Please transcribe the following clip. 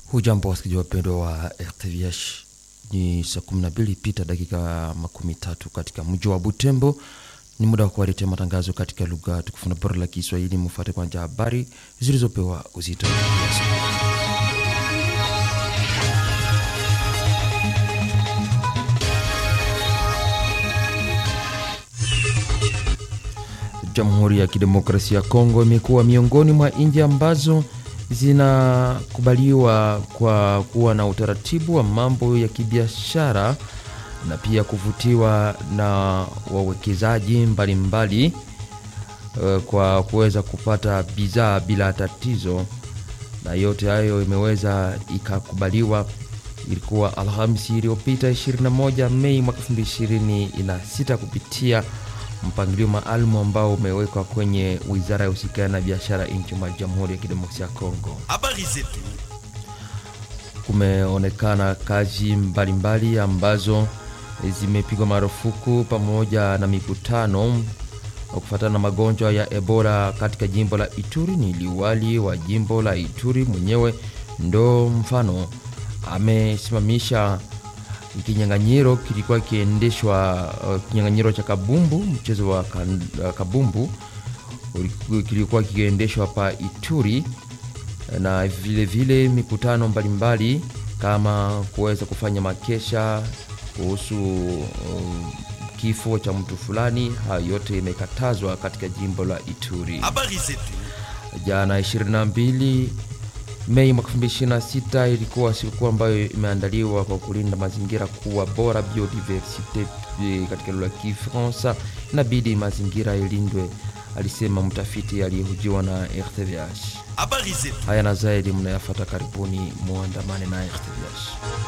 Hujambo wasikilizaji wapendwa wa RTVH, ni saa 12 pita dakika makumi tatu katika mji wa Butembo. Ni muda wa kuwaletea matangazo katika lugha tukufu na bora la Kiswahili. Mufuate kwanza habari zilizopewa uzito kiasi. Jamhuri ya Kidemokrasia ya Kongo imekuwa miongoni mwa nchi ambazo zinakubaliwa kwa kuwa na utaratibu wa mambo ya kibiashara na pia kuvutiwa na wawekezaji mbalimbali uh, kwa kuweza kupata bidhaa bila tatizo, na yote hayo imeweza ikakubaliwa. Ilikuwa Alhamisi iliyopita 21 Mei mwaka 2026 kupitia mpangilio maalum ambao umewekwa kwenye wizara ya usikani na biashara nchi mwa Jamhuri ya Kidemokrasia ya Kongo. Habari zetu. Kumeonekana kazi mbalimbali mbali ambazo zimepigwa marufuku pamoja na mikutano kufuatana na magonjwa ya Ebola katika jimbo la Ituri. Ni liwali wa jimbo la Ituri mwenyewe ndo mfano amesimamisha kinyang'anyiro kilikuwa kiendeshwa uh, kinyang'anyiro cha kabumbu, mchezo wa kan, uh, kabumbu kilikuwa kikiendeshwa pa Ituri, na vile vile mikutano mbalimbali kama kuweza kufanya makesha kuhusu um, kifo cha mtu fulani. Hayo yote imekatazwa katika jimbo la Ituri. Habari zetu. Jana 22 Mei mwaka 2026 ilikuwa siku ambayo imeandaliwa kwa kulinda mazingira kuwa bora, biodiversite katika lugha ya Kifaransa. Inabidi mazingira ilindwe, alisema mtafiti aliyehojiwa na RTVH. Habari zetu. Haya na zaidi mnayafata, karibuni muandamane na RTVH.